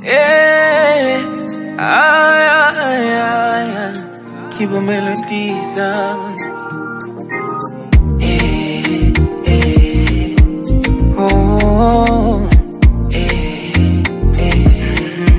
Eh, aya, aya, aya. Kibo melodies ah. Eh, eh, oh, eh, eh.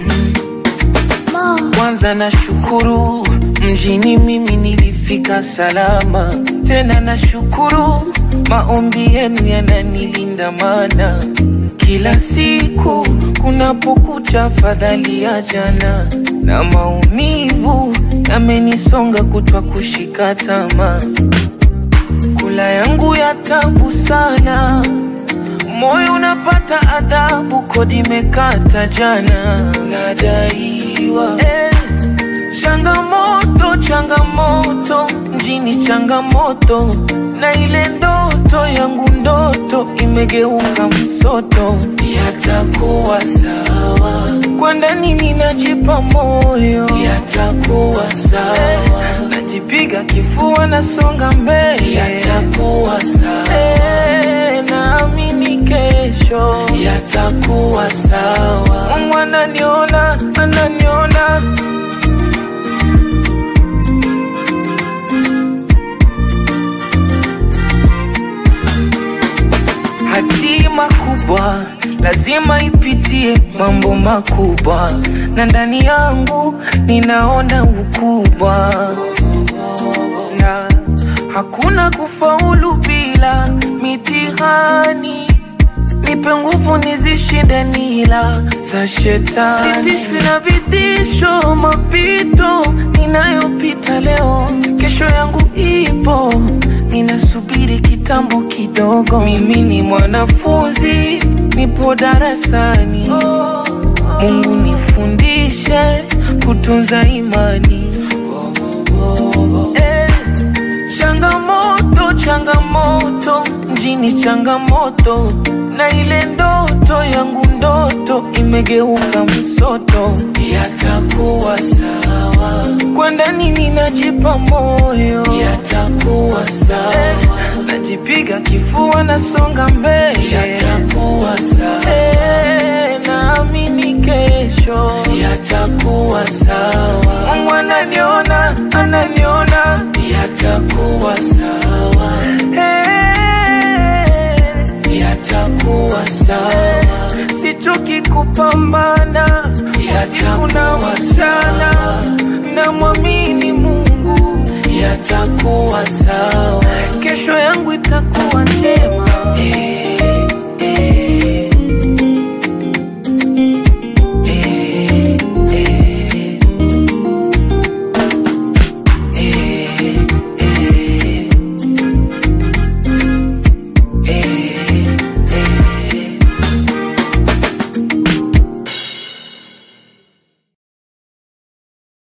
Kwanza na shukuru mjini mimi nilifika salama, tena na shukuru maombi yenu yananilinda, mana kila siku kunapokucha fadhali ya jana na maumivu yamenisonga kutwa kushika tamaa, kula yangu ya tabu sana moyo unapata adhabu, kodi imekata jana, nadaiwa eh. Changamoto, changamoto, mjini changamoto, na ile ndoto yangu ndoto imegeuka msoto. Yatakuwa sawa, kwa ndani ninajipa moyo, yatakuwa sawa, najipiga kifua, nasonga mbele, yatakuwa sawa, eh, naamini kesho yatakuwa sawa. Mungu ananiona, ananiona hatima kubwa lazima ipitie mambo makubwa, na ndani yangu ninaona ukubwa, na hakuna kufaulu bila mitihani. Nipe nguvu nizishinde nila za shetani, sitishwi na vitisho, mapito ninayopita leo, kesho yangu ipo ninasubiri kitambo kidogo. Mimi ni mwanafunzi, nipo darasani. Mungu nifundishe kutunza imani. Eh, changamoto changamoto, mjini changamoto, na ile ndoto yangu ndoto imegeuka msoto. Yatakuwa sawa, kwa ndani ninajipa moyo, yatakuwa sawa, najipiga kifua, nasonga mbele, yatakuwa sawa, eh, naamini kesho yatakuwa sawa. Mungu ananiona, ananiona, yatakuwa sawa, eh, yatakuwa sawa. Sichoki kupambana usiku na mchana, namwamini Mungu, yatakuwa sawa, kesho yangu itakuwa njema. Eh,